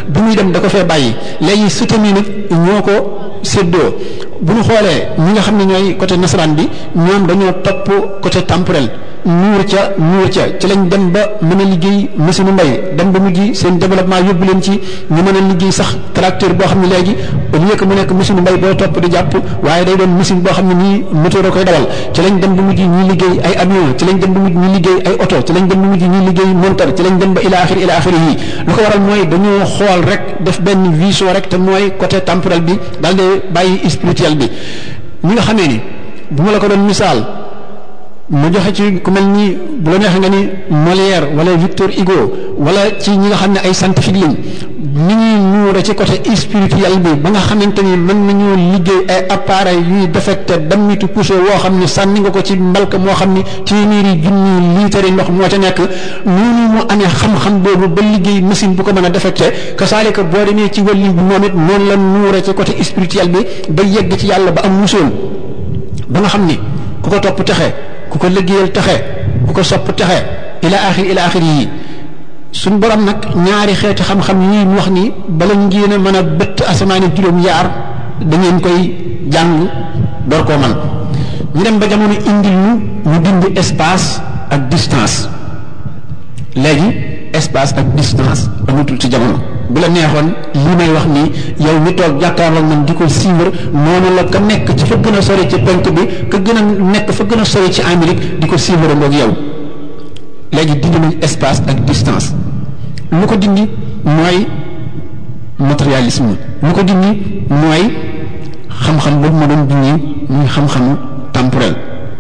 bi muy dem da ko fee bàyyi léegi sëtam yi nag ñoo ko séddoo bu ñu xoolee ñi nga xam ne ñooy côté nasaraan bi ñoom dañoo topp côté temporel nuur ca nuur ca ci lañ dem ba mën a liggéey machine mbay dem ba mujj seen développement yóbbu leen ci ñu mën a liggéey sax tracteur boo xam ne léegi au lieu que mu nekk machine mbay boo topp di jàpp waaye day doon machine boo xam ne nii moteur a koy dawal ci lañ dem ba mujj ñuy liggéey ay avion ci lañ dem ba mujj ñuy liggéey ay oto ci lañ dem ba mujj ñuy liggéey monteur ci lañ dem ba ila axir ila axir yi lu ko waral mooy dañoo xool rek def benn vision rek te mooy côté temporel bi daal di bàyyi spirituel bi ñi nga xamee ni bu ma la ko doon misaal mu joxe ci ku mel ni bu la neexee nga ni Molière wala Victor Hugo wala ci ñi nga xam ne ay scientifique lañ ni ñuy nuure ci côté spirituel bi ba nga xamante ni mën nañu liggéey ay appareil yuy defecte dammitu poussé woo xam ne sànni nga ko ci mbalka moo xam ni téeméeri junni liitari ndox moo ca nekk noonu mu amee xam-xam boobu ba liggéey machine bu ko mën a defecte kasaalika boo demee ci wàllu bi moom it noonu la nuure ci côté spirituel bi ba yegg ci yàlla ba am musoon ba nga xam ni ku ko topp texe ku ko liggéeyal texe ku ko sopp texe ila axir ila axir yi suñ borom nag ñaari xeeti xam-xam yi mu wax ni bala ngeen a mën a bëtt asamaani juróom yaar da ngeen koy jàng door koo man ñu dem ba jamono indil ñu ñu dindi espace ak distance léegi espace ak distance amatul ci jamono bu la neexoon li may wax nii yow mi toog jàkkaarloog man di ko suivre noonu la ka nekk ci fa gën a sori ci penk bi ka gën a nekk fa gën a sori ci Amérique di ko suivre ngoog yow léegi dindi nañ espace ak distance lu ko dindi mooy matérialisme lu ko dindi mooy xam-xam boobu ma doon dindi muy xam-xamu temporel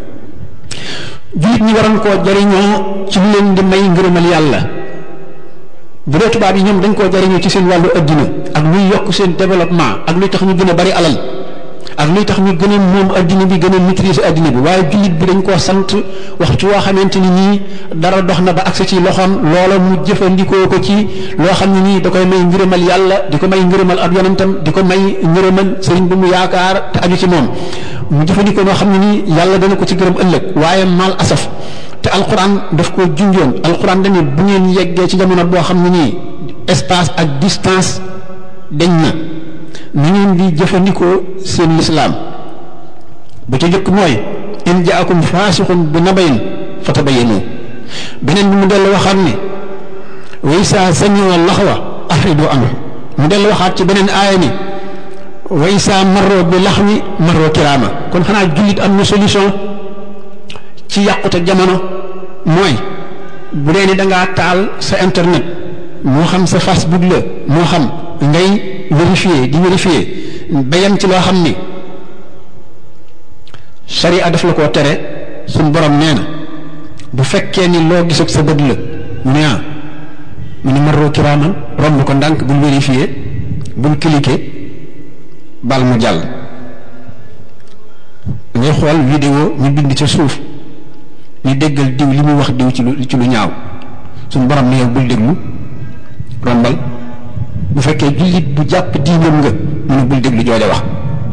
jullit ñi waroon koo jariñoo ci lu leen di may ngërëmal yàlla bu dee tubaab yi ñoom dañ koo jariñoo ci seen wàllu addina ak luy yokk seen développement ak luy tax ñu gën a bari alal ak luy tax ñu gën a moom addina bi gën a maîtriser addina bi waaye jullit bi dañ koo sant waxtu woo xamante ni nii dara dox na ba agsi ci loxoom loola mu jëfandikoo ko ci loo xam ne nii da koy may ngërëmal yàlla di ko may ngërëmal ab yonentam di ko may ngërëmal sëriñ bu mu yaakaar te aju ci moom mu jëfandikoo noo xam ne nii yàlla dana ko ci gërëm ëllëg waaye mal asaf te alquran daf ko junjoon alquran dañu bu ngeen yeggee ci jamono boo xam ne nii espace ak distance dañ na ni ngeen di jëfandikoo seen lislaam ba ca jëkk mooy in jaakum faasixun bi nabayin fatabayanu beneen bi mu dellu waxaat ne way saa samiu laxwa afridu anhu mu dellu waxaat ci beneen aaya ni way saa marro bi laxwi marro kiraama kon xanaa jullit am na solution ci yàqute jamono mooy bu dee ni da ngaa taal sa internet moo xam sa Facebook la moo xam ngay vérifier di vérifier ba yem ci loo xam ni sharia daf la koo tere suñ borom nee na bu fekkee ni loo gis ak sa bët la mu ne ah mu ne maroo kiraaman romb ko ndànk bul vérifier bul cliquer bal mu jàll ngay xool vidéo ñu bind ca suuf ñu déggal diw li muy wax diw ci lu ci lu ñaaw suñ borom ne yow bul déglu rombal bu fekkee jullit bu jàpp diinam nga mu ne bul déglu jooja wax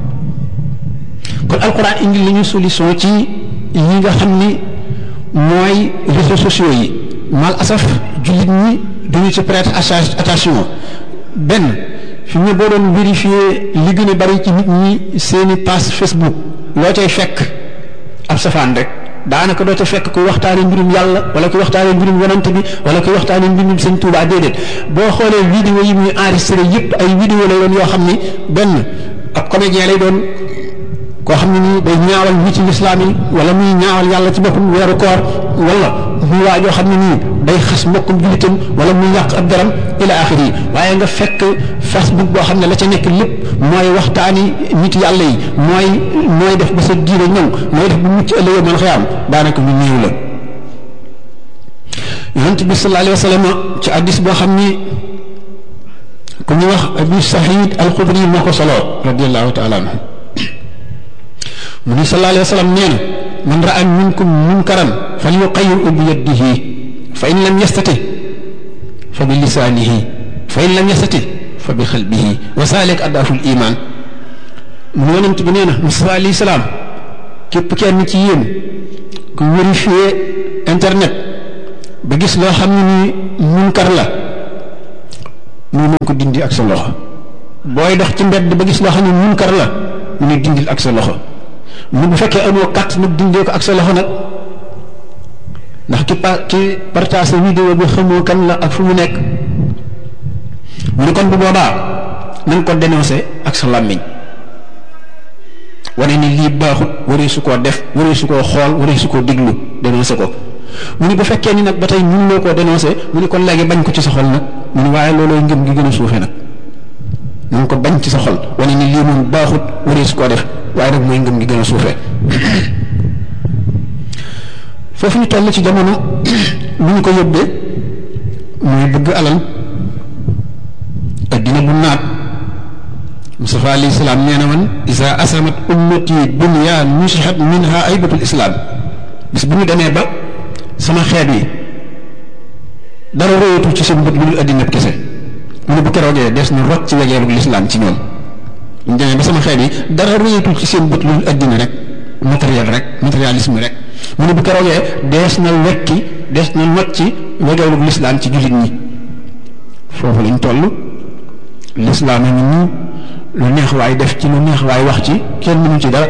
kon alquran indi li ñu solution ci yi nga xam ni mooy réseaux sociaux yi mal asaf jullit ñi duñu ci prêter attention benn fi mu ne boo doon vérifier li gën a bari ci nit ñi seeni page Facebook loo cay fekk ab safaan rek daanaka doo ca fekk kuy waxtaane mbirum yàlla wala kuy waxtaane mbirum yonante bi wala kuy waxtaane mbirum sëñ Tuubaa déedéet boo xoolee vidéo yi muy enregistré yépp ay vidéo lay doon yoo xam ni benn ab comédien lay doon koo xam ne nii day ñaawal ñi ci lislaam yi wala muy ñaawal yàlla ci boppam weeru koor wala muy waa joo xam ne nii day xas mbokkum jullitam wala muy yàq ab deram ila axiri yi waaye nga fekk facebook boo xam ne la ca nekk lépp mooy waxtaani nit yàlla yi mooy mooy def ba sa diine ñëw mooy def ba mucc ëllëgee mën xëyaam daanaka lu néew la yonent bi sallallahu alayhi wa sallam ci addis boo xam ni ku ñu wax abu sahid alxudri moo ko solo radiallahu taala anhu mu ni sallallahu alayhi wa sallam nee na man raa minkum munkaran falyuqayyirhu bi yadihi fa in lam yastati fa bi lisaanihi fa in lam yastati fa bi xalbihi wa saalik addaaful iman mu yonent bi nee na Musaa alayhi salaam képp kenn ci yéen ku vérifier internet ba gis loo xam ne ni munkar la mu ne ko dindi ak sa loxo booy dox ci mbedd ba gis loo xam ne munkar la mu ne dindil ak sa loxo mu bu fekkee amoo kat nag dindee ko ak sa loxo nag ndax ki pa ki partage vidéo bi xamoo kan la ak fu mu nekk mu ne kon bu boobaa nañ ko dénoncé ak sa làmmiñ wane ni lii baaxut waree su koo def waree su koo xool waree su koo diglu dénoncé ko mu ni bu fekkee ni nag ba tey ñun loo koo dénoncé mu ni kon léegi bañ ko ci sa xol nag mu ni waaye loolooy ngëm gi gën a suufe nag na ko bañ ci sa xol wane ni lii moom baaxut waree su koo def waaye nag mooy ngëm gi gën a suufe foofu ñu toll ci jamono lu ñu ko yóbbee mooy bëgg alal addina bu naat Mustafa alayhi salaam nee na man isa asamat ummati dunya nusihat minha aybatul islam bis bu ñu demee ba sama xeet wi dara royatul ci seen bët lu dul addina kese mu ne bu keroogee des na rot ci wegeelu lislaam ci ñoom ñu demee ba sama xeet yi dara royatul ci seen bët lu dul addina rek matériel rek matérialisme rek mu ne bu keroogee dees na wekki dees na not ci wegeelu lislaam ci jullit ñi foofu lañ toll lislaam a ngi nii lu neex waay def ci lu neex waay wax ci kenn mënu ci dara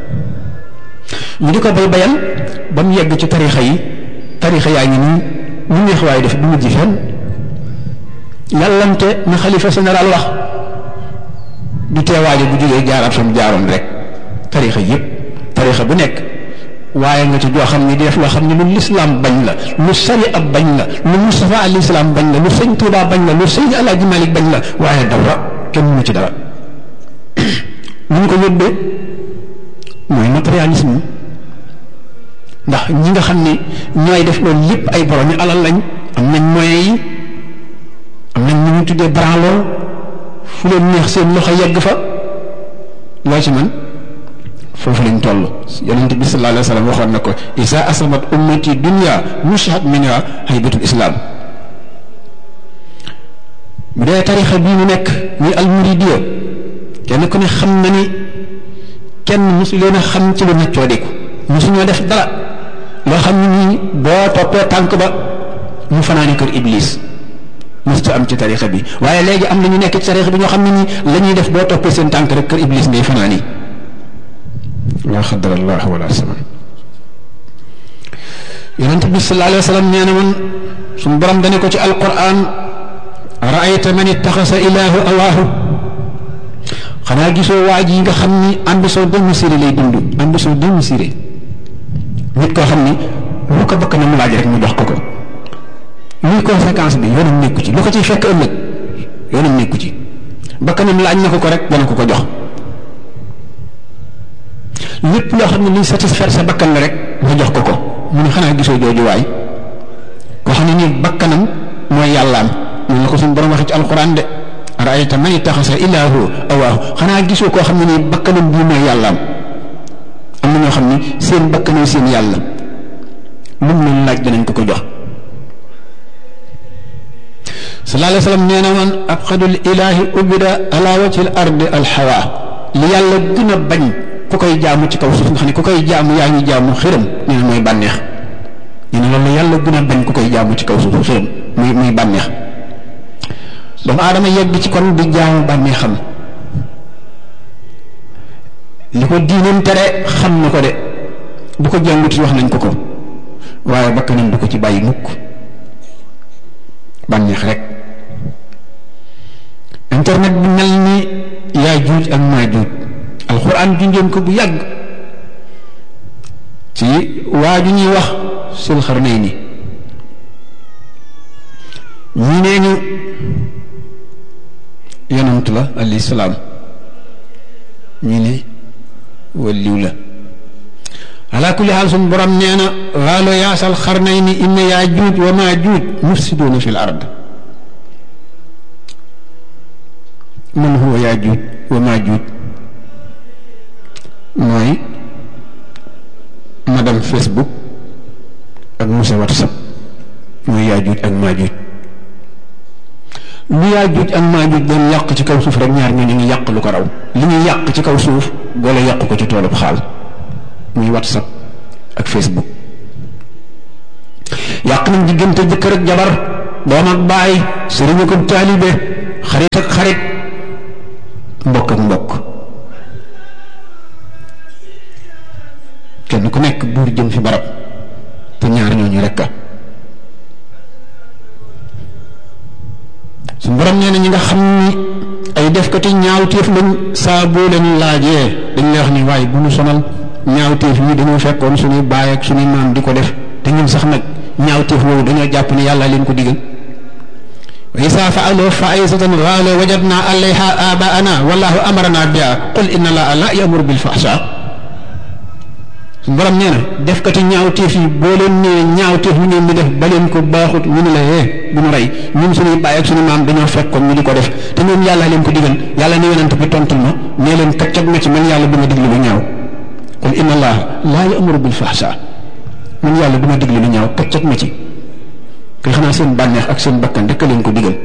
ñu di ko bay bayal ba mu yegg ci tarixa yi tarixa yaa ngi nii lu neex waay def du mujj fenn yàllante na xalifa général wax du teewaaje bu jógee jaaraat fa mu jaaroon rek tarixa yépp tarixa bu nekk waaye nga ci joo xam ne di def loo xam ne lu lislaam bañ la lu sari ab bañ la lu Mustafa alayhi salaam bañ la lu sëñ Tuubaa bañ la lu sëñ Alaaji Malik bañ la waaye dara kenn mënu ci dara ñu ko yóbbee mooy matérialisme ndax ñi nga xam ne ñooy def loolu lépp ay borom yi alal lañ am nañ moyens yi am nañ ñu ñu tuddee branloo fu leen neex seen loxo yegg fa loo ci man foofu lañ toll yonente bi sallallahu alayhi wa sallam waxoon na ko isa asamat ummati dunya mushat minha haybatul islam bu dee tarixa bii mu nekk muy almuridiya kenn ku ne xam na ni kenn mosu leen a xam ci lu neccoo diku mosu ñoo def dara loo xam ne nii boo toppee tànk ba mu fanaani kër iblis mosu am ci tarixa bi waaye léegi am na ñu nekk ci tarixa bi ñoo xam ne nii la ñuy def boo toppee seen tànk rek kër iblis ngay fanaani la xadar allah wala saman yonent bi sallallahu alayhi wa sallam nee na man suñu borom dane ko ci alquran raayta man ittaxasa ilaahu awaahu xanaa gisoo waa ji nga xam ni ambition démesurée lay dund ambition démesurée nit koo xam ni lu ko bakk na mu laaj rek mu jox ko ko luy conséquence bi yoonam nekku ci lu ko ciy fekk ëllëg yoonam nekku ci bakkanam laaj na ko ko rek dana ko ko jox lépp loo xam ne liy satisfaire sa bakkan la rek nga jox ko ko mu ne xanaa gisoo jooju waay koo xam ne nii bakkanam mooy yàllaam noonu la ko suñu borom waxee ci alquran de raayta man ittaxasa ilaahu awaahu xanaa gisoo koo xam ne nii bakkanam bii mooy yàllaam am na ñoo xam ne seen bakkanam seen yàlla lu mu leen laaj danañ ko ko jox sallallahu alayhi wa sallam nee na man abxadul ilaahi ubida ala wajhi al ardi alxawa li yàlla gën a bañ ku koy jaamu ci kaw suuf nga xam ne ku koy jaamu yaa ngi jaamu xërëm nee na mooy bànneex nee na loolu yàlla gën a bañ ku koy jaamu ci kaw suuf xërëm muy muy bànneex doomu aadama yegg ci kon di jaamu bànneexam li ko diinam tere xam na ko de bu ko jàngut wax nañ ko ko waaye bakkanam du ko ci bàyyi mukk bànneex rek internet bi mel ni yaa juuj ak maa juuj alxuraan junjoon ko bu yàgg ci waa ju ñuy wax sul xarnay ni ñii nee ñu yonant la alayhi salaam ñii ne waliw la ala kulli xaal suñu borom nee na waalo yaasal xarnay ni inna yaa juuj wa maa juuj mufsiduuna fi l ard man huwa yaa juuj wa maa juuj mooy madame Facebook ak monsieur WhatsApp mooy yaa juuj ak maa juuj lu yaa juuj ak maa juuj doon yàq ci kaw suuf rek ñaar ñoo ñu ngi yàq lu ko raw li ñuy yàq ci kaw suuf boole yàq ko ci toolub xaal muy WhatsApp ak Facebook yàq nañ diggante jëkkër ak jabar doom ak baay sëriñ ak taalibe xarit ak xarit mbokk ak mbokk kenn ku nekk buur jëm fi barab te ñaar ñooñu rekk a su borom nee na ñi nga xam ni ay defkati ñaawteef lañ saa boo leen laajee dañ lay wax ni waaye bu ñu sonal ñaawteef yi dañoo fekkoon suñuy baay ak suñuy maam di ko def te ñun sax nag ñaawteef boobu dañoo jàpp ni yàlla leen ko digal wa isa faaloo faisatan qaalu wajadna alayha abaana wallahu amarana biha qul inna allaha la yamuru bil fahsha su borom nee na defkati ñaawteef yi boo leen nee ñaawteef ñu ngeen di def ba leen ko baaxut ñu ne la yee bu ñu rey ñun suñuy baay ak suñu maam dañoo fekkoon ñu di ko def te ñoom yàlla leen ko digal yàlla ne yonent bi tontul ma nee leen kaccat ma ci man yàlla du ma diglu lu ñaaw qul inna allaha la yamuru bil fahsha man yàlla du ma diglu lu ñaaw kaccat ma ci kay xanaa seen bànneex ak seen bakkan rek leen ko digal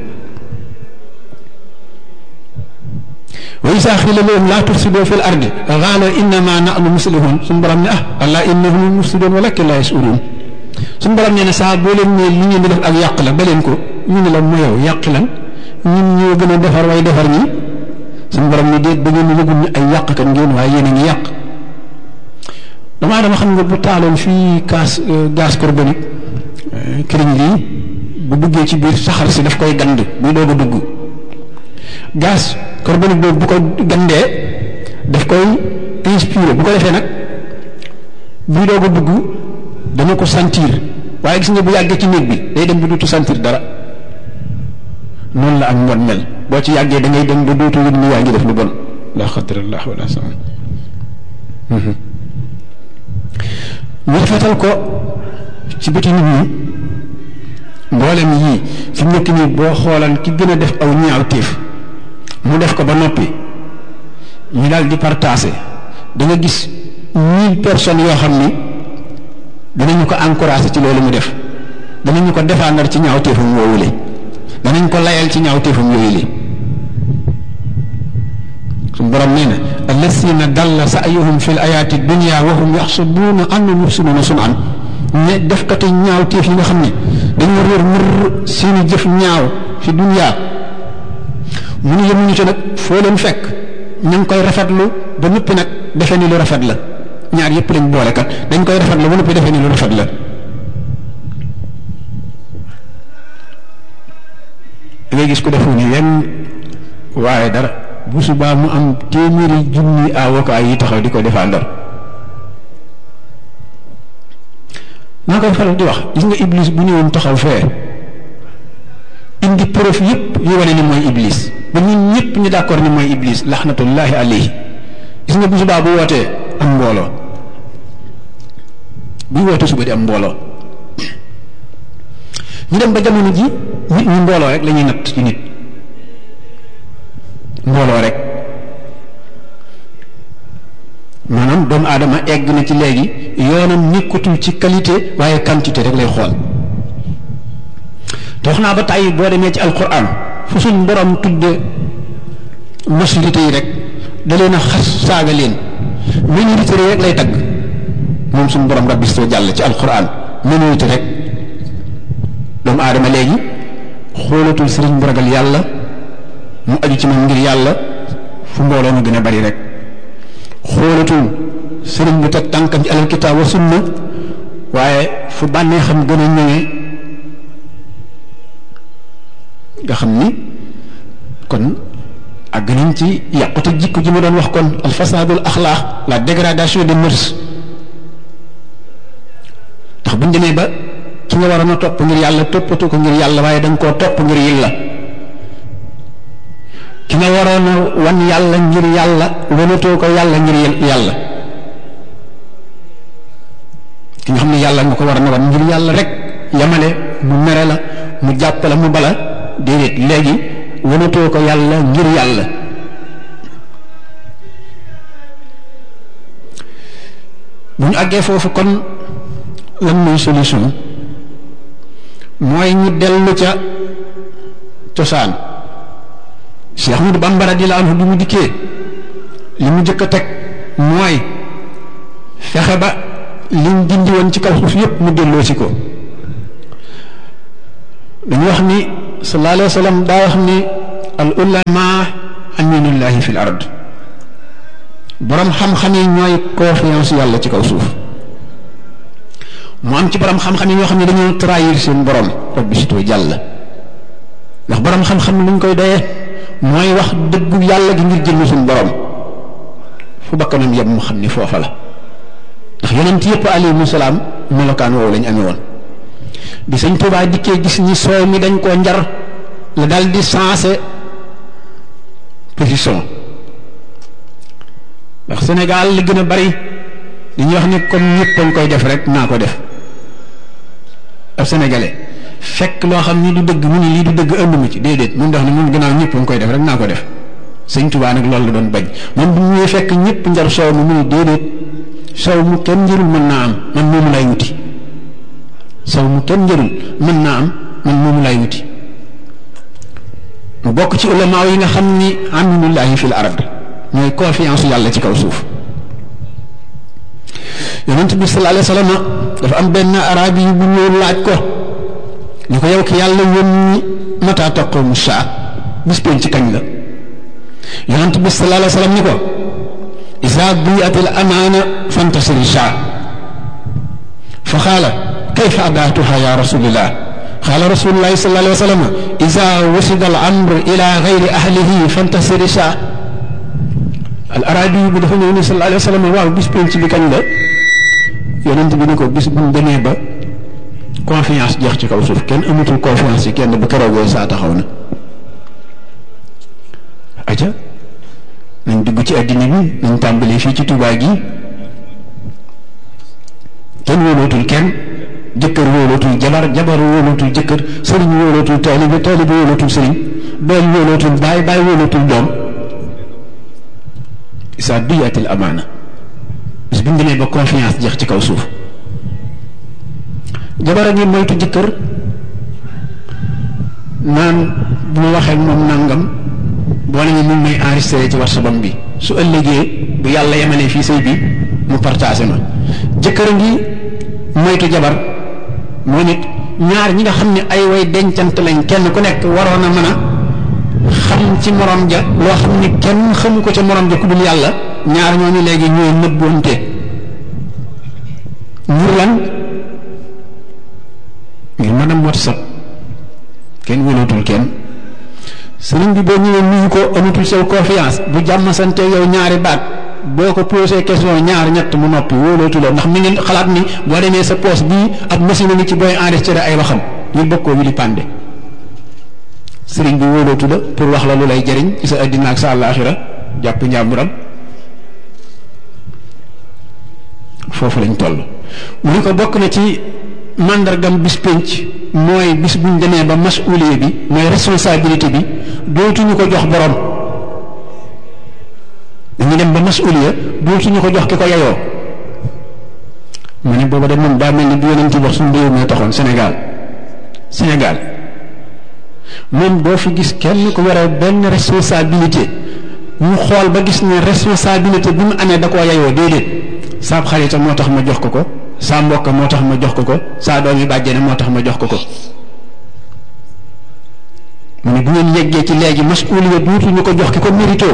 wa isa xila lahum laa tufsidu fi l ardi qaalu innama nahnu muslihun suñu borom ne ah allah innahum mufsidun walakin la yashurun suñu borom nee na saa boo leen ne li ngeen di def ak yàq la ba leen ko ñu ne la mu yow yàq lan ñun ñoo gën a defar way defar ñi suñu borom ne déet ba ngeen ni yëgul ni ay yàqkat ngeen waaye yéen a ngi yàq damaa dama xam nga bu taaloon fii gaz gaz carbonique këriñ lii bu duggee ci biir saxar si daf koy gand buy doog a dugg gaz carbonique boobu bu ko gandee daf koy inspiré bu ko defee nag buy doog a dugg dana ko sentir waaye gis nga bu yàggee ci néeg bi day dem ba dootu sentir dara noonu la ak mbon mel boo ci yàggee da ngay dem ba dootu yëg ni yaa ngi def lu bon la xadrallah wala sama ñu rafetal ko ci bëti nit ñi mboolem yii fi mu nekk nii boo xoolan ki gën a def aw ñaaw téef mu def ko ba noppi ñu daal di partagé da nga gis mille personnes yoo xam ni danañu ko encouragé ci loolu mu def danañu ko défendre ci ñaaw téefam woowule danañ ko layal ci ñaaw téefam yooyu li suñu borom nee na allasina dalla sa'yuhum fi l ayaati dunya wa hum yaxsabuuna annahum yuxsinuuna sun'an ne defkati ñaaw téef yi nga xam ne dañoo réer mër seeni jëf ñaaw fi dunya mu nu yemuñu ci nag foo leen fekk ñu ngi koy rafetlu ba noppi nag defe ni lu rafet la ñaar yépp lañ boole kat dañ koy rafetlu ba noppi defe ni lu rafet la da ngay gis ko defu ni yenn waaye dara bu subaa mu am téeméeri junni avocat yi taxaw di ko défendre naa koy faral di wax gis nga iblis bu ñëwoon taxaw fee indi preuve yépp yu wane ni mooy iblis ba ñun ñëpp ñu d'accord ni mooy iblis laxnatullahi alayhi gis nga bu subaa bu wootee am mbooloo buy wootee suba di am mbooloo ñu dem ba jamono ji nit ñi mbooloo rek la ñuy natt ci nit mbooloo rek maanaam doomu aadama egg na ci léegi yoonam nekkatul ci qualité waaye quantité rek lay xool te wax naa ba tàyyi boo demee ci alquran fu suñ borom tudde majorité yi rek da leen a xas saaga leen minorité rek lay tagg moom suñ borom rabbi soo jàll ci alquran minorité rek doomu aadama léegi xoolatul sëriñ bu ragal yàlla mu aju ci moom ngir yàlla fu mbooloo mu gën a bari rek xoolatul sëriñ bu teg tànkam ci alal kitaab wa sunna waaye fu bànnee xam gën a ñëwee nga xam ni kon àgg nañ ci yàqute jikko ji ma doon wax kon al fasadul axlaax la dégradation des mœurs ndax buñ demee ba ki nga waroon a topp ngir yàlla toppatu ko ngir yàlla waaye da nga koo topp ngir yilla ki nga waroon a wan yàlla ngir yàlla wanatoo ko yàlla ngir yàlla ki nga xam ne yàlla nga ko war a wan ngir yàlla rek yamale mu mere la mu jàpp la mu bala déedéet léegi wanatoo ko yàlla ngir yàlla bu ñu àggee foofu kon lan mooy solution mooy ñu dellu ca cosaan Cheikh Ahmadou Bamba radiyallahu anhu bi mu dikkee li mu jëkk a teg mooy fexe ba liñ dindi woon ci kaw suuf yépp mu delloo si ko dañu wax ni sallallahu alayhi wa sallam daa wax ni al ulama aminullahi fi l ard borom xam-xam yi ñooy confiance yàlla ci kaw suuf mu am ci borom xam-xam yi ñoo xam ne dañoo trahir seen borom rabbi sitoo jàll ndax borom xam-xam luñ koy doyee mooy wax dëggu yàlla gi ngir jënd suñu borom fu bakkanam yem mu xam ni foofa la ndax yonent yëpp alayhimu salaam melokaan woowu lañ amee woon bi sëñ Tuubaa dikkee gis ni soow mi dañ koo njar la dal di sensé position ndax Sénégal li gën a bari dañuy wax ni comme ñëpp dañ koy def rek naa ko def ab sénégalais fekk loo xam ni du dëgg mu ni lii du dëgg ënd mu ci déedéet mun dox ni moom gannaaw ñëpp dañ koy def rek naa ko def sëñ Tuubaa nag loolu la doon bañ moom bu ñuy fekk ñëpp njar soow mi mu ni déedéet soow mu kenn njërul mën naa am man moomu lay wuti soow mu kenn njërul mën naa am man moomu lay wuti mu bokk ci ulamaaw yi nga xam ni aminullahi fil ard ñooy confiance yàlla ci kaw suuf yonent bi sallallahu alayhi wa sallam dafa am benn arabi yi bu ñëw laaj ko ñu ko yow ki yàlla yónni mata taqumu saa bis pénc ci kañ la yonent bi sallallahu alayhi wa sallam ni ko isa diyat al amaana fantasiri saa fa xaala kayfa adaatuha ya rasulillah xaala rasulullahi sallallahu alayhi wa sallam isa wasida al amr ila gayri ahlihi fantasiri saa al arabi bi dafa ñëw ni sallallahu alayhi wa sallam waaw bis pénc bi kañ la yonent bi ni ko bis bu ñu demee ba confiance jeex ci kaw suuf kenn amatul confiance ci kenn bu keroogee saa taxaw na aja nañ dugg ci àddina bi nañ tàmbalee fii ci Tuubaa gi kenn wóolootul kenn jëkkër wóolootul jabar jabar wóolootul jëkkër sëriñ wóolootul taalibe taalibe wóolootul sëriñ doom wóolootul baay baay wóolootul doom isa duyatil amaana bis bu ñu demee ba confiance jeex ci kaw suuf jabar a ngi moytu jëkkër naan bu ma waxee moom nangam boo ne mu may enregistré ci WhatsApp bi su ëllëgee bu yàlla yemalee fii sëy bi mu partagé ma jëkkër a ngi moytu jabar moo nit ñaar ñi nga xam ne ay way dencant lañ kenn ku nekk waroon a mën a xam ci morom ja loo xam ni kenn xamu ko ca morom ja ku dul yàlla ñaar ñooñu léegi ñooy nëbboonte ngir lan ngir mën a WhatsApp kenn wëlootul kenn sëriñ bi boo ñëwee nuyu ko amatul sew confiance bu jàmm sante yow ñaari baat boo ko posé question ñaar ñett mu noppi wóolootu la ndax mi ngi xalaat ni boo demee sa poos bii ab machine ni ci booy enregistré ay waxam ñu bokkoo wili pande sëriñ bi wóolootu la pour wax la lu lay jëriñ ci sa addina ak sa àllaaxira jàpp njàmburam foofu lañ toll mu ni ko bokk na ci màndargam bis pénc mooy bis buñ demee ba masuuliye bi mooy responsabilité bi dootuñu ko jox borom dañu dem ba masuuliya dootuñu ko jox ki ko yeyoo mu ne booba de moom daa mel ni bi yonent wax suñu réew mi taxoon Sénégal Sénégal moom doo fi gis kenn ku yore benn responsabilité ñu xool ba gis ne responsabilité bi mu amee da koo yeyoo déedéet saab xarita moo tax ma jox ko ko saa mbokk moo tax ma jox ko ko saa doom yi bàjjene moo tax ma jox ko ko mu ne bu ngeen yeggee ci léegi masuuliya duutuñu ko jox ki ko mérito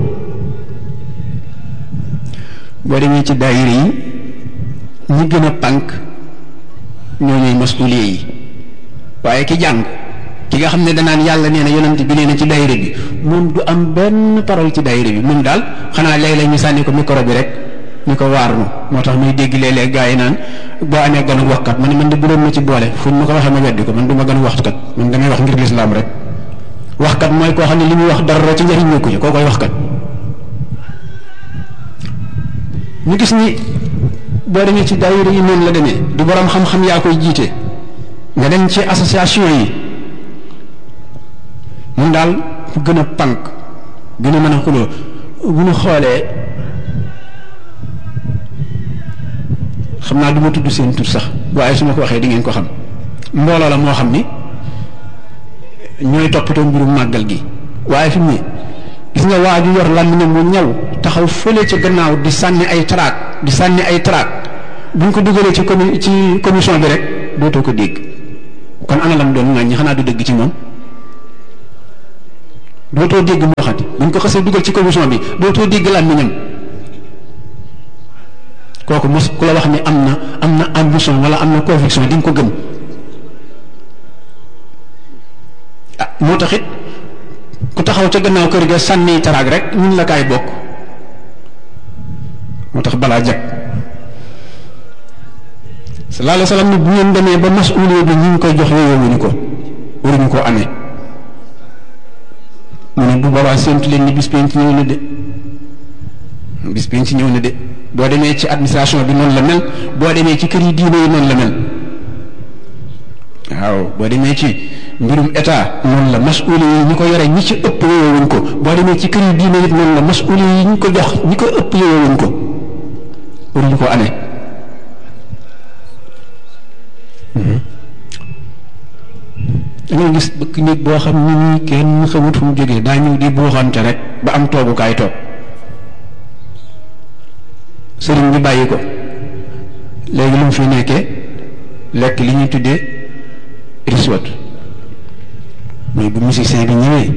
boo demee ci daayira yi ñi gën a pànk ñoo ñooy masuuliya yi waaye ki jàng ki nga xam ne danaan yàlla nee na yonent bi nee na ci daayira bi moom du am benn parole ci daayira bi moom daal xanaa léeg-léeg ñu sànni ko micro bi rek ñu ko waar nu moo tax muy dégg léeg-léeg gaa yi naan boo amee gan ak waxkat man man de bu doon ma ci boole fu ma ko waxee ma weddi ko man du ma gan waxkat man damay wax ngir lislaam rek waxkat mooy koo xam ne li muy wax dara ci njëriñ ñëkku ci koo koy waxkat ñu gis ni boo demee ci daayira yi noonu la demee du borom xam-xam yaa koy jiite nga dem ci association yi mun daal fu gën a pànk gën a mën a xuloo bu ñu xoolee xam naa du ma tudd seen tur sax waaye su ma ko waxee di ngeen ko xam mbooloo la moo xam ni ñooy toppatoo mbirum màggal gi waaye fi mu ne gis nga waa ju yor làmmiñam mu ñaw taxaw fële ca gannaaw di sànni ay traak di sànni ay traak buñ ko dugalee ci comi ci commission bi rek dootoo ko dégg kon ana lam doon ŋàññi xanaa du dëgg ci moom dootoo dégg mu waxati buñ ko xasee dugal ci commission bi dootoo dégg làmmiñam kooku mos ku la wax ni am na am na ambition wala am na conviction di nga ko gëm ah moo tax it ku taxaw ca gannaaw kër ga sànni taraag rek ñun la kaay bokk moo tax balaa jag sallallahu alayhi wa sallam ni bu ngeen demee ba masuuliya bi ñu ngi koy jox yooyowuñu ko waruñu koo amee mu ne bu boobaa séntu leen ni bis penc ñëw na de bis penc ñëw na de boo demee ci administration bi noonu la mel boo demee ci kër yi diine yi noonu la mel waaw boo demee ci mbirum état noonu la masuuli yi ñi ko yore ñi ci ëpp yowewuñ ko boo demee ci kër yi diine yi noonu la masuuli yi ñi ko jox ñi ko ëpp yowewuñ ko waruñu ko amee da ngay gis bëkk nit boo xam ni nii kenn xamut fu mu jógee daa ñëw di buuxante rek ba am toogukaay toog sëriñ bi bàyyi ko léegi lu mu fi nekkee lekk li ñuy tuddee riswat mais bu musicien bi ñëwee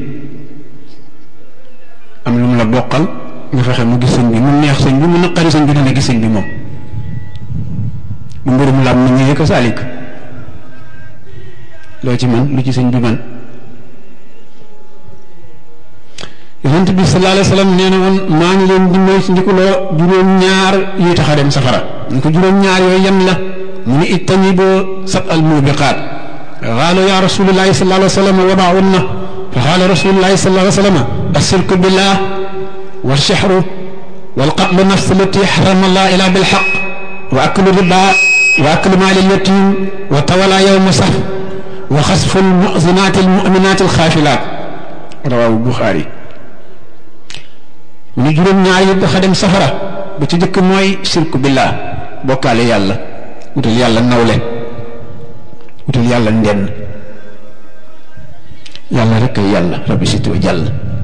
am lu mu la bokkal nga fexe mu gis sëñ bi mu neex sëñ bi mu naqari sëñ bi dana gis sëñ bi moom bu mbirum lam ni ñëwee ko saalik loo ci man lu ci sëñ bi man yonent bi sallallahu alayhi wa sallam nee na woon maa ngi leen di moy ci ndikuloo juróom-ñaar yuy tax a dem safara ñu ko juróom-ñaar yooyu yan la mu ni ijtaniboo sab al mubiqaat qaalu ya rasulullahi sallallahu alayhi wa sallam wa maahunna fa qaala rasulullahi sallallahu alayhi wa sallam ashirku billah والشحر والقتل نفس التي حرم الله إلا بالحق وأكل الربا وأكل مال اليتيم وتولى يوم صف وخسف المؤذنات المؤمنات الخافلات رواه البخاري من جرم ñaari xadem safara bu ci jëkk mooy shirku billah bokkaale yàlla wutal yàlla nawle wutal yàlla ndenn yàlla rek ay yàlla rabbi situ jàll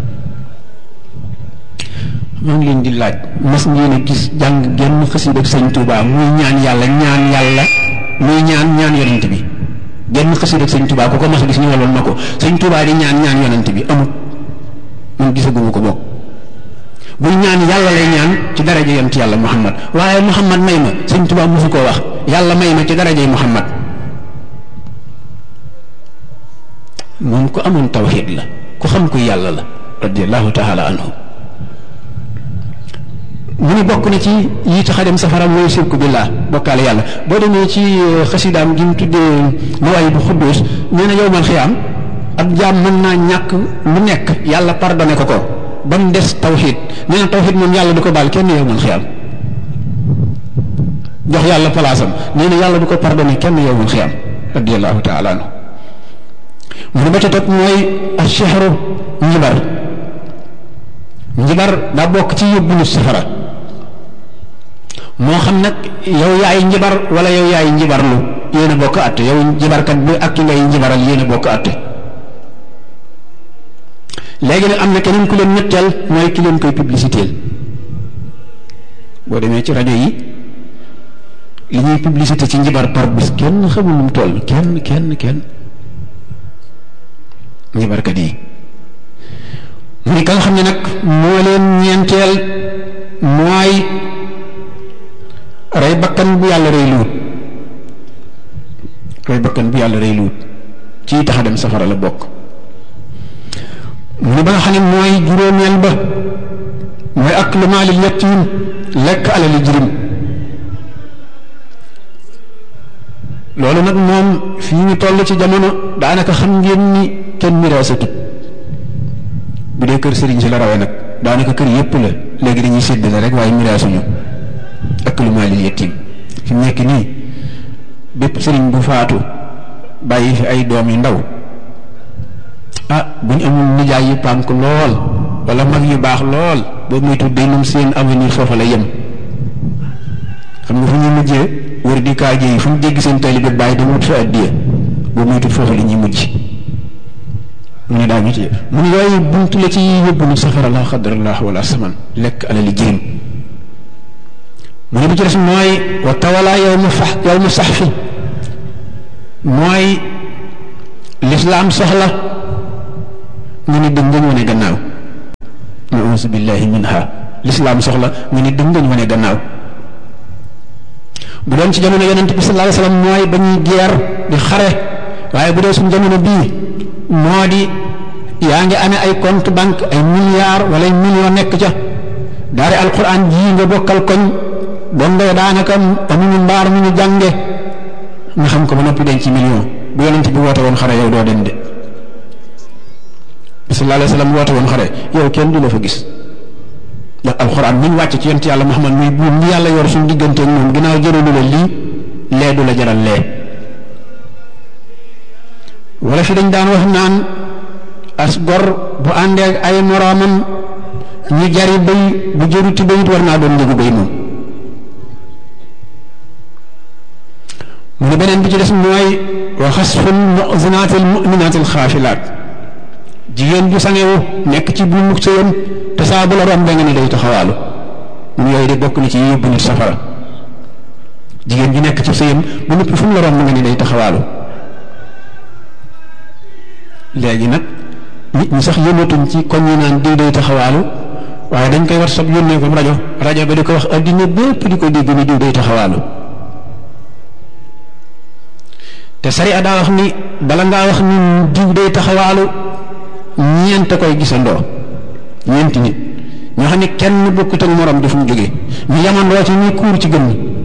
maa ngi leen di laaj mas ngeen a gis jàng genn xasida ak sëñ Touba muy ñaan yàlla ñaan yàlla muy ñaan ñaan yonent bi genn xasida ak sëñ Touba ku ko mas a gis ñu waloon na ko sëñ Touba di ñaan ñaan yonent bi amut man gisaguma ko bokk buy ñaan yàlla lay ñaan ci daraja yonent yàlla Muhammad waaye Muhammad may ma sëñ Touba mosu koo wax yàlla may ma ci darajay Muhammad moom ku amoon tawxiid la ku xam ku yàlla la radiallahu taala anhu mu ni bokk na ci yi tax a dem safara mooy sirku billah bokkaale yàlla boo demee ci xasidaam gi mu tuddee mawaay bu xudduus nee na yowmal xiyaam ab jaam mën naa ñàkk lu nekk yàlla pardonné ko ko ba mu des tawxiid nee na tawxiid moom yàlla du ko baal kenn yowmal xiyaam jox yàlla palaasam nee na yàlla du ko pardonné kenn yowmal xiyaam radiallahu taala anhu mu ne ba ca topp mooy ashehru njibar njibar daa bokk ci yóbbu nit safara moo xam nag yow yaay njibar wala yow yaay njibarlu yéen a bokk àtte yow njibarkat bi ak ki ngay njibaral yéen a bokk àtte léegi nag am na keneen ku leen ñetteel mooy ki leen koy publicité boo demee ci rajo yi li ñuy publicité ci njibar par bis kenn xamul nu mu toll kenn kenn kenn njibarkat yi mu ni ka nga xam ne nag moo leen ñeenteel mooy rey bakkan bu yàlla rey luut rey bakkan bu yàlla rey luut ci tax a dem safara la bokk mu ni ba nga xam ne mooy juróomeel ba mooy ak lu maalil yatiim lekk alali jirim loolu nag moom fii ñu toll ci jamono daanaka xam ngeen ni kenn miraasatut bu dee kër sëriñ si la rawee nag daanaka kër yépp la léegi dañuy séddale rek waaye miraasuñu ak lu maalil yatiim fi mu nekk nii bépp sëriñ bu faatu bàyyi fi ay doom yu ndaw ah bu ñu amul nijaay yu pànk lool wala mag yu baax lool boobu muy tudd day moom seen avenir foofa la yem xam nga fu ñuy mujjee wër di kaaje yi fu ñu dégg seen taalibe bàyyi dama wut fa addiya boobu muy tudd foofa la ñuy mujj mu ne daa ñu ci mu ne yooyu buntu la ci yóbbu nu safara la xadrallah wala saman lekk alali jirim mu ne bi ci des mooy wa tawala yow ma fax yow ma sax fi mooy lislaam soxla nga ni dëng ngañ wane gannaaw nausu billahi minha lislaam soxla nga ni dëng ngañ wane gannaaw bu doon ci jamono yonent bi sallallahu alayhi wasallam mooy ba ñuy geer di xare waaye bu dee suñu jamono bii moo di yaa ngi amee ay compte banque ay milliards wala ay millions nekk ca daari alquran jii nga bokkal koñ dongo daanaka amuñu mbaar mu ñu jànge nga xam ko ba noppi denc ci million bu yonent bi woote woon xare yow doo dem de sallallahu alayhi wasallam woote woon xare yow kenn du la fa gis ndax alxuraan mi ñu wàcc ci yonent yàlla Muhammad muy buum li yàlla yor suñu diggante ak moom ginnaaw jëralu la lii lee du la jaral lee wala fi dañ daan wax naan as gor bu àndee ak ay moroomam ñu jari béy bu jëruti béyit war naa doon njëgu béy moom mu ne beneen bi ci des mooy wa xasful muxzinaatil muminaatil xaafilaat jigéen ju sangewu nekk ci bu mukk sëyam te saa bu la rombe nga ni day taxawaalu mun yooyu de bokk na ci yóbbu nit safara jigéen ju nekk ci sëyam bu noppi fu mu la romb nga ni day taxawaalu léegi nag nit ñi sax yëngatuñ ci koñ yi naan diw day taxawaalu waaye dañ koy war sab yónnee ko rajo rajo ba di ko wax addina bépp di ko dégg ni diw day taxawaalu te sariya daa wax ni bala ngaa wax ni diw day taxawaalu ñeent koy gisandoo ñeenti nit ñoo xam ne kenn bokkut ak morom di fu mu jógee ñu yamandoo ci ñuy kuur ci gën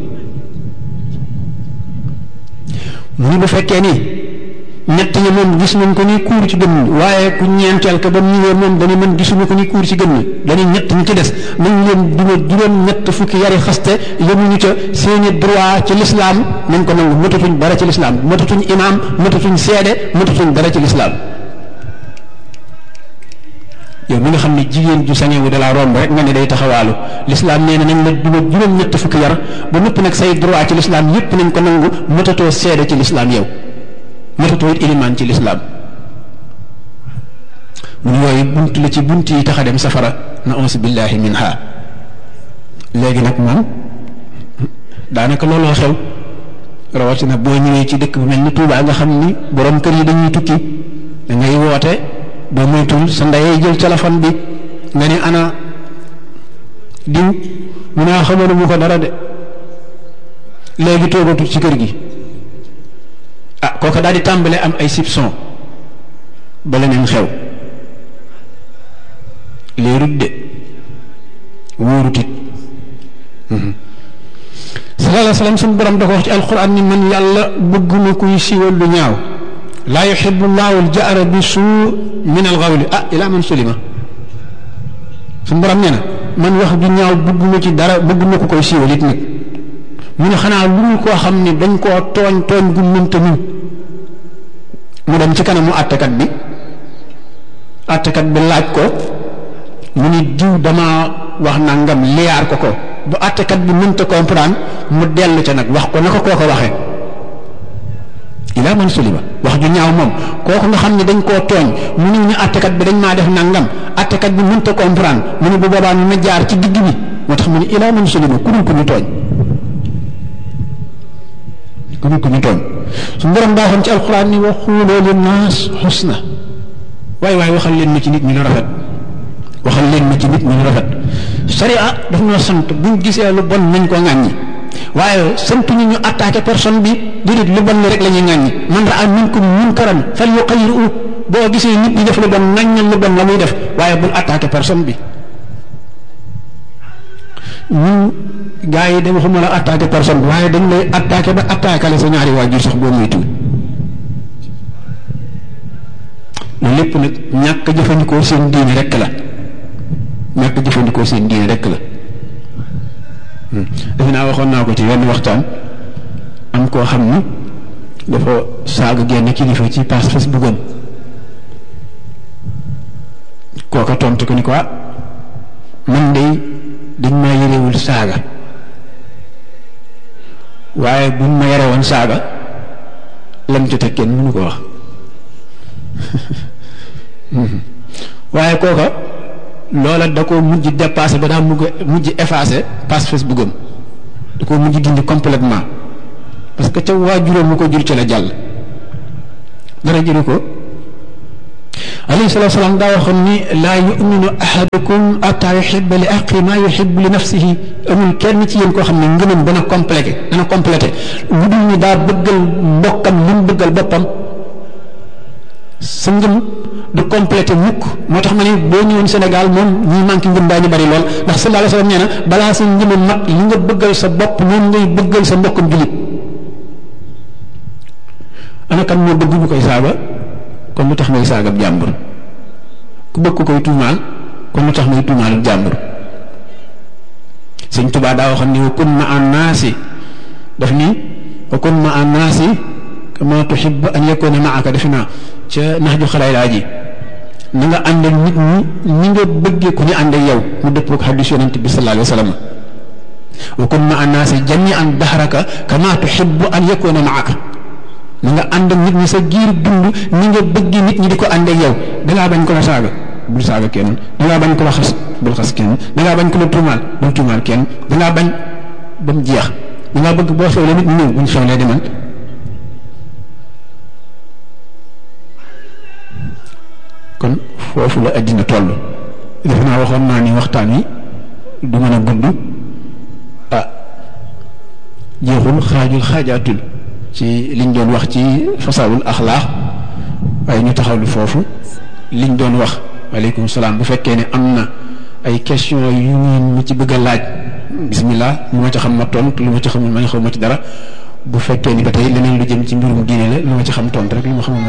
mu ni bu fekkee ni ñett ñi moom gis nañ ko ni kuur ci gën waaye ku ñeenteel ka ba mu ñëwee moom dañu mën gisuñu ko ni kuur ci gën dañu ñett ñi ci des nañ leen duma juróom ñett fukki yari xaste yemuñu ca seeni droit ci lislaam nañ ko nangu matatuñ dara ci lislaam matatuñ imaam matatuñ seede matatuñ dara ci lislaam yow mi nga xam ne jigéen ju sañewu da laa romb rek nga ne day taxawaalu lislaam nee na nañ la duma juróom ñett fukki yar ba noppi nag say droit ci lislaam yépp nañ ko nangu matatoo seede ci lislaam yow matatoo it ilimaan ci lislaam mun yooyu bunt la ci bunt yi tax a dem safara na ons billahi minha léegi nag moom daanaka looloo xew rawatina boo ñëwee ci dëkk bu mel ni Tuubaa nga xam ni borom kër yi dañuy tukki da ngay woote boo moytul sa ndeyee jël téléphone bi nga ne ana diw mu ne xamoon mu ko dara de léegi toogatul ci kër gi ah kooka daal di tàmbale am ay soupçon ba leneen xew léerut de wóorut it sallallahu alayhi wa sallam suñu borom da ko wax ci alquran ni man yàlla bëgguma kuy siiwal lu ñaaw laa yuxibu llahu aljahra bi suu min alxawli ah ila man sulima suñu borom nee na man wax ju ñaaw bëgguma ci dara bëgguma ko koy siiwal it nag mu ne xanaa lu mu koo xam ne dañ koo tooñ tooñ gu mënta muñ mu dem ci kanamu àttekat bi àttekat bi laaj ko mu ni diw dama wax nangam liyaar ko ko bu àttekat bi mënta comprendre mu dellu ca nag wax ko na ko koo ko waxee ilaa man sulima wax ju ñaaw moom kooku nga xam ne dañ koo tooñ mu ne ñu àttekat bi dañ maa def nangam àttekat bi mënta comprendre mu ne bu boobaa ñu ma jaar ci digg bi moo tax mu ne ilaa man sulima ku dul ku ñu tooñ ku dul ku ñu tooñ su borom daa xam ci alxuraan ni wa xuuloo li naas xusna waaye waaye waxal leen ma ci nit ñi lu rafet waxal leen ma ci nit ñi lu rafet sharia daf noo sant buñ gisee lu bon nañ ko ŋàññi waaye santu ñu ñu attaqué personne bi déedéet lu bon li rek la ñuy ŋàññi man raa minkum munkaran fal yuqayyiru boo gisee nit ñi def lu bon ŋàññal lu bon la muy def waaye bul attaqué personne bi ñun gars yi de waxuma la attaqué personne bi waaye dañ lay attaqué ba attaqué la sa ñaari waajur sax boo muy tuut loolu lépp nag ñàkk jëfandikoo seen diine rek la ñàkk jëfandikoo seen diine rek la defe naa waxoon naa ko ci wenn waxtaan am koo xam ni dafa saaga genn kilifa ci pass Facebook am kooka tontu ko ni ko man de dañ maa yërewul saaga waaye buñ ma yare woon saaga lam ci teg kenn mënu ko wax waaye kooka loola da ko mujj dépassé ba daa mujj mujj effacé page Facebook am da ko mujj dindi complètement parce que ca waajuróom mu ko jur ci la jàll dara jëru ko alayhi salatu salaam daa waxoon ni laa yuminu ahadukum ataa yuhibba li aqi ma yuhibbu li nafsihi amul kenn ci yéen koo xam ne ngëmam dana complété dana complété lu dul ni daa bëggal mbokkam li mu bëggal boppam sa ngëm du complété mukk moo tax ma ne boo ñëwoon Sénégal moom ñi manqué ngëm daañu bari lool ndax sallallahu alayhi wa sallam nee na balaa sa ngëm mat li nga bëggal sa bopp noonu ngay bëggal sa mbokkam julit ana kan moo bëgg ñu koy saaga kon lu tax ngay saagab jàmbur ku bëgg ko koy tuumaal kon lu tax ngay tuumaal jàmbur sëñ Tuubaa daa waxoon ni wa kun ma an naasi daf ni wa kun ma an naasi kama tuhibbu an yakuna maaka defe naa ca nax ju xalaay laa ji na nga ànd ak nit ñi ni nga bëggee ku ñu ànd ak yow mu dëppoo ak xadis yonent bi sallallahu alayhi wa sallam wa kun ma an naasi jamian dahraka kama tuhibbu an yakuna maaka na nga ànd ak nit ñi sa giir dund ni nga bëgg nit ñi di ko ànd ak yow dangaa bañ ko la saaga bul saaga kenn dangaa bañ ko la xas bul xas kenn dangaa bañ ko la tuumaal bul tuumaal kenn dangaa bañ ba mu jeex dangaa bëgg boo xewlee nit ñi ñëw buñ xewlee demal kon foofu la addina toll defe naa waxoon naa ni waxtaan wi du mën a gudd ah jeexul xaajul xaajaatul ci liñ doon wax ci fasaawul axlaax waaye ñu taxawlu foofu liñ doon wax waaleykum salaam bu fekkee ne am na ay question yu ngeen mu ci bëgg a laaj bismillah lu ma ci xam ma tontu lu ma ci xamul ma xaw ma ci dara bu fekkee ni ba tey leneen lu jëm ci mbirum diine la lu ma ci xam tontu rek lu ma xamul